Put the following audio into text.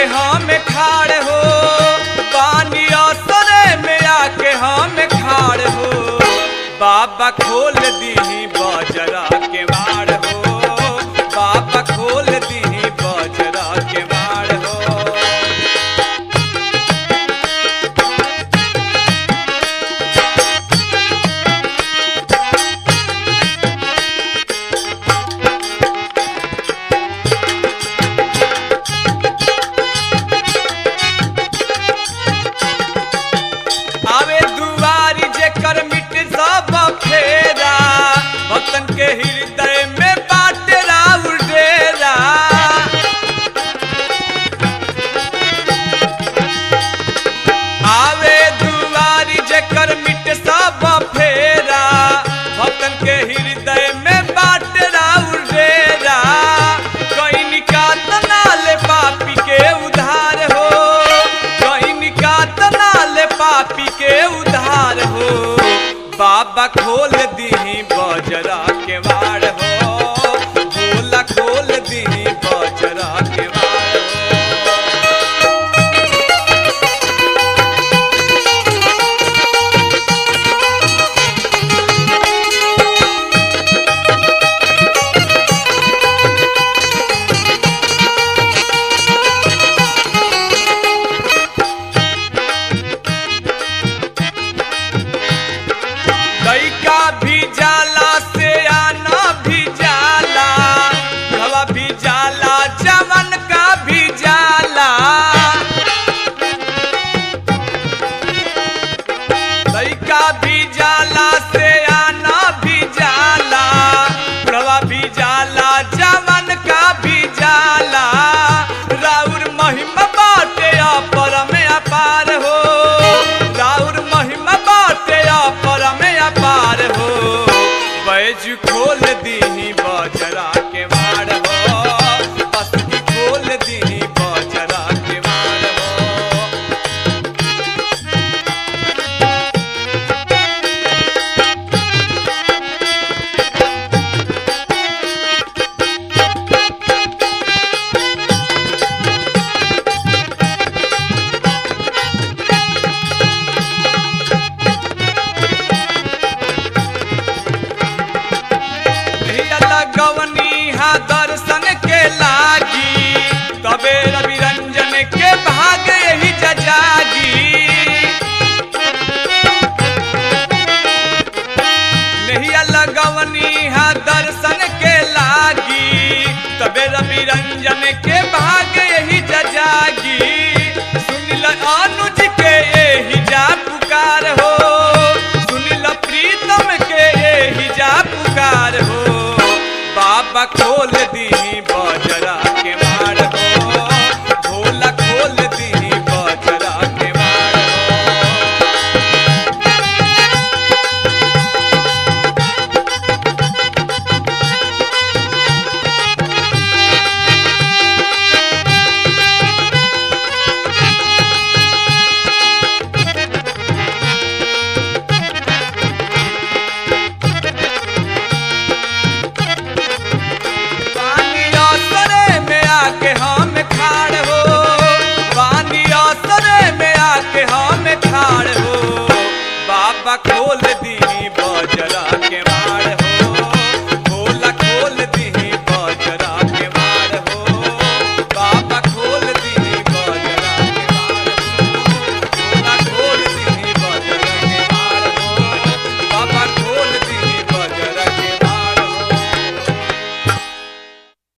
आके हम खाड़ हो पानी असरे में आके हम खाड़ हो बाबा खोल दीही बजरा के मार हो बाबा खोल दीही बजरा के मार हो आवे दुआरी जेकर मिट सब फेरा भक्तन के हृदय में बाटे राउर डेरा आवे दुआरी जेकर मिट सब फेरा भक्तन के हृदय में बाटे राउर डेरा कहीं निकात नाले पापी के उधार हो कहीं निकात नाले पापी के उधार हो बाबा खोल दीही बजरा के वाड़ हो भोला खोल दीही बजरा के वाड़ हो लइका भी जाला से आना भी जाला हवा भी जाला जवन का भी जाला लइका भी जाला से आना भी जाला हवा भी जाला जवन का भी जाला राउर महिमा बाटे अपर में अपार हो राउर महिमा बाटे अपर में अपार हो बैज खोल दीही बजरा के मार हो बस्ती खोल दीही बजरा के मार हो धिया लगवनी हा दर्शन के लागी तबे रवि रंजन के भाग यही जजागी नहिया लगवनी हा दर्शन के लागी तबे रवि रंजन के भाग यही जजागी सुनिल अनुज के यही जा पुकार हो सुनिल प्रीतम के यही जा पुकार हो बाबा खोल दी बज